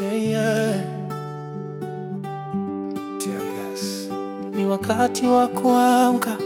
Yeah, yeah. Tear gas. Ni wakati wa kuamka,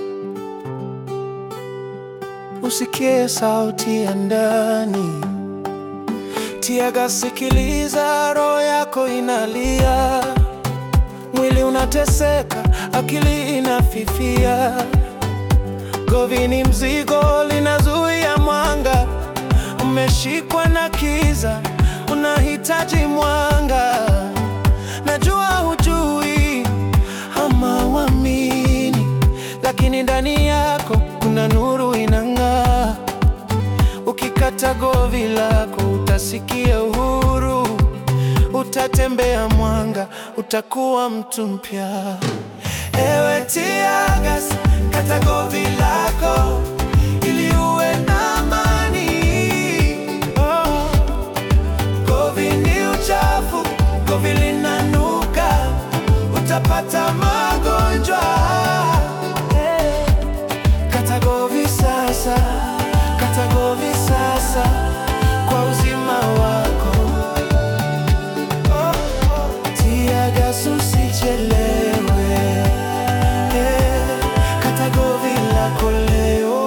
usikie sauti ya ndani. Tiaga, sikiliza, roho yako inalia, mwili unateseka, akili inafifia. Govi ni mzigo, linazuia mwanga, umeshikwa na kiza, unahitaji mwanga. Najua hujui ama uamini, lakini ndani yako kuna nuru inang'aa. Ukikata govi lako utasikia uhuru, utatembea mwanga, utakuwa mtu mpya. Ewe Tiagas, kata govi lako ili uwe na amani. Oh. Govi ni uchafu, govi linanuka, utapata magonjwa. Eh. Kata govi sasa, kata govi sasa kwa uzima wako. Oh, oh. Tiagas, usichelewe. Eh, Kata govi lako leo.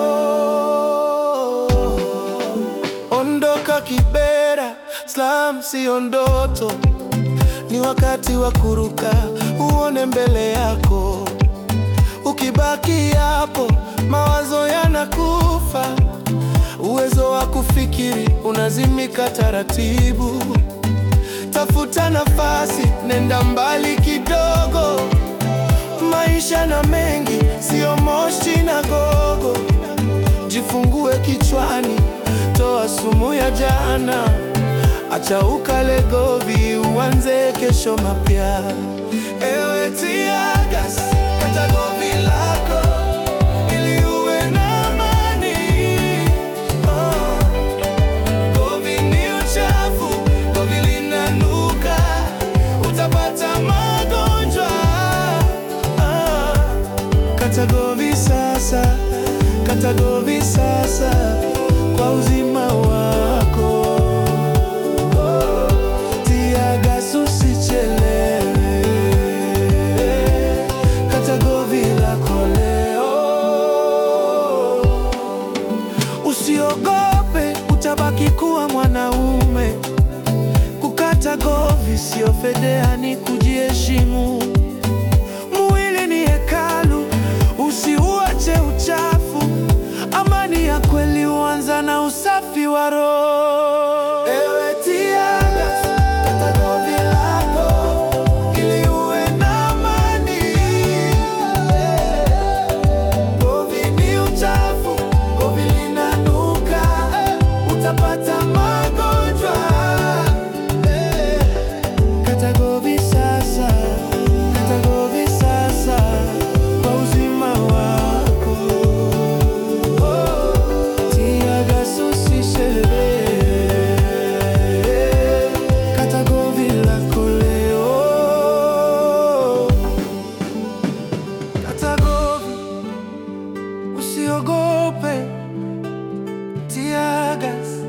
Ondoka Kibera, Slam sio ndoto, ni wakati wa kuruka, uone mbele yako. Ukibaki hapo, mawazo yanakufa, uwezo wa kufikiri unazimika taratibu. Tafuta nafasi, nenda mbali kidogo. Maisha na mengi, sio moshi na gogo. Jifungue kichwani, toa sumu ya jana, acha ukale govi, uanze kesho mapya. Ewe Tiagas, kata govi lako ili uwe na amani. Oh. Govi ni uchafu, govi linanuka, utapata magonjwa. Ah. Kata govi sasa, kata govi sasa kwa uzima wako. Tiagas, usichelewe, kata govi lako leo. Usiogope, utabaki kuwa mwanaume. Kukata govi sio fedheha, ni kujiheshimu. Mwili ni hekalu, usiuache uchafu. Amani ya kweli huanza na usafi wa roho. Ewe Tiagas, kata govi lako ili uwe na amani. Govi ni uchafu, govi linanuka, utapata magonjwa. Kata govi sasa, kata govi sasa kwa uzima wako. Tiagas, usichelewe, kata govi lako leo. Kata govi, usiogope. Tiagas